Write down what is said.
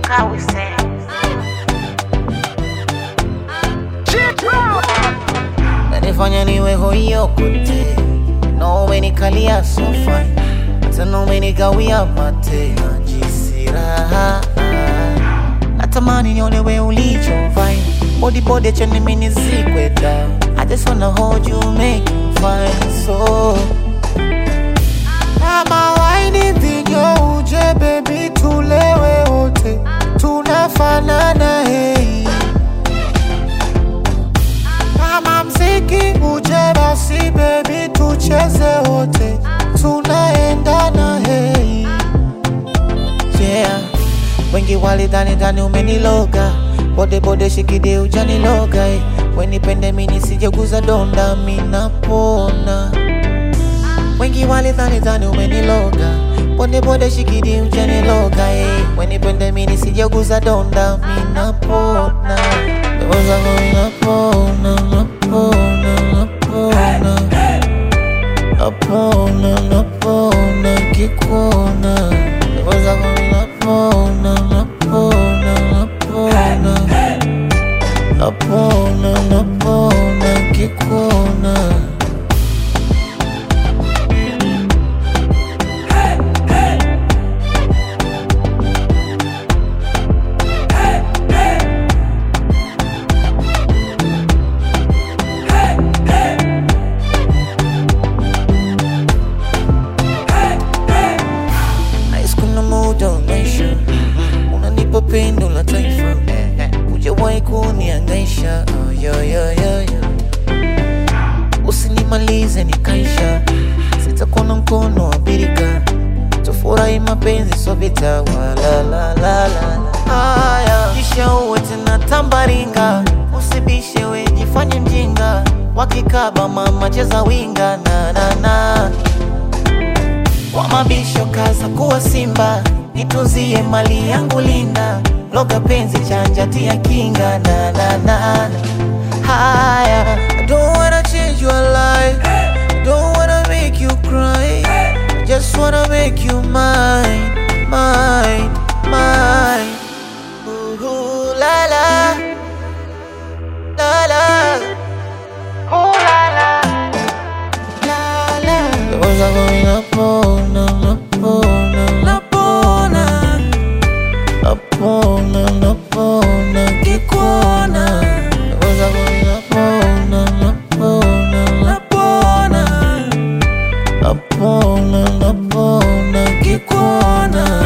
kawise nanifanya niwe hoyo kote no umenikalia sofa tena umenigawia mate najisiraha natamani niolewe ulichovai body body chani mini zikweta I just wanna hold you make you fine so kama waini vinyo uje baby tulewe wote tunafanana hei kama mziki uje basi baby tucheze wote tunaendana hei yeah wengi walidhani dhani umeniloga bode bode shikide ujaniloga eh. wenipende mini sijeguza donda minapona wengi walidhani dhani umeniloga bode bode shikidi ujaniloga eh. wenipende mini sijeguza donda minapona Ndoto zangu minapona napona napona napona napona kikuona Ndoto zangu minapona napona napona napona napona kikuona Nice kuna muda unaisha unanipa pendo la taifa hujawahi kuniangaisha oh, yo, yo, yo, yo. usinimalize nikaisha sitakuwa na mkono wa birika tufurahi mapenzi so vita walalalala haya kisha uwe tena tambaringa usibishe we jifanye mjinga wakikaba mama cheza winga na, na, na kwa mabisho kaza kuwa simba nitunzie mali yangu linda loga penzi chanja tia kinga na na na na. haya I don't wanna change your life I don't wanna make you cry I just wanna make you mine mine mine Ooh, ooh, la la la la Ooh, la la la la Ndoto zangu minapona napona napona napona napona kikuona Ndoto zangu minapona napona napona napona napona kikuona